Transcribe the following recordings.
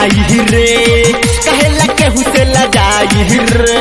कमाई रे कहेला केहू से लजाई रे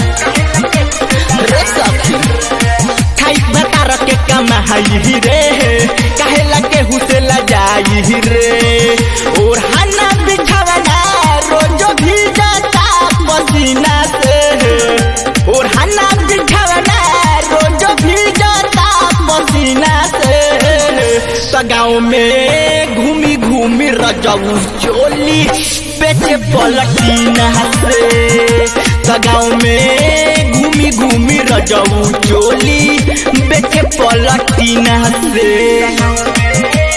रे सखी खाई भतार के कमाई रे कहेला केहू से लजाई रे और हना बिछावना रोजो भी जाता पसीना से और हना बिछावना रोजो भी जाता पसीना से तो गाँव में घूमी घूमी रजऊ चोली पेटे पलटीना से तो गाँव में घूमी घूमी रजऊ चोली बेटे पलटीना से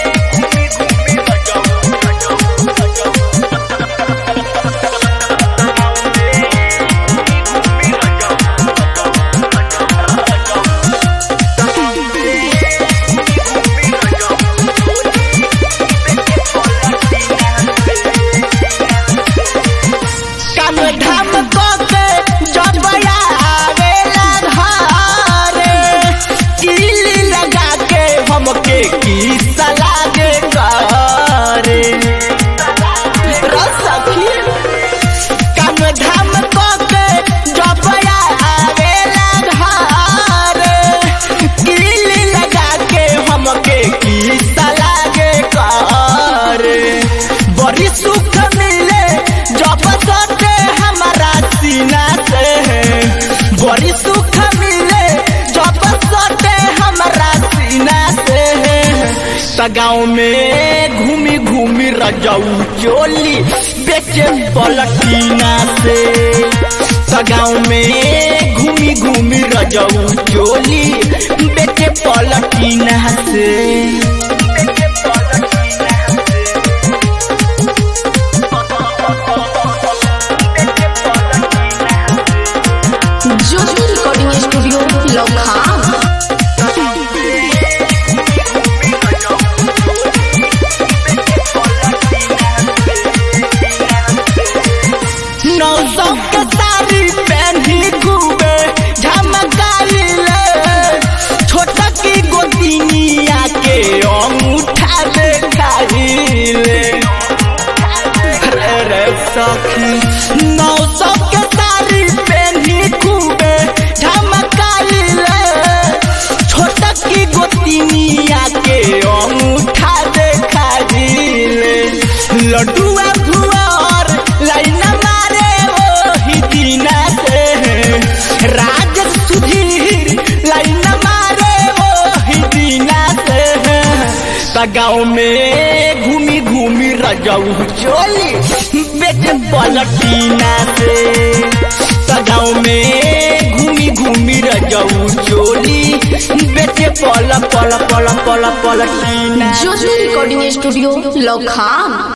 काम धाम के जब आवेला घरे किली लगा के हमके की सलागे करे रसखी काम धाम के जब आवेला घरे किली लगा के हमके की सलागे करे बड़ी सुख मिले जब सटे हमारा सीना से बड़ी सुख मिले जब सटे हमारा सीना से त गाँव में घूमी घूमी रजऊ चोली बेचे पलटीना से त गाँव में घूमी घूमी रजऊ चोली बेचे पलटीना से ज्योति रिकॉर्डिंग स्टूडियो लखा नौ सौ के साड़ी पहनी घूमे झमकाई ले छोटा की गोदिनिया के अंगूठा देखाई ले रे रे सखी नौ सौ के साड़ी पहनी घूमे झमकाई ले छोटा की गोदिनिया के अंगूठा देखाई ले लड्डुआ भुआर लाइन मारे ओ ही दीना से राज सुधीर लाइन मारे ओ ही दीना से त गाँव में घूमी घूमी रजऊ चोली बेटे पलटीना से त गाँव में घूमी घूमी रजऊ चोली बेटे पल पल पल पल पलटीना ज्योति रिकॉर्डिंग स्टूडियो लखा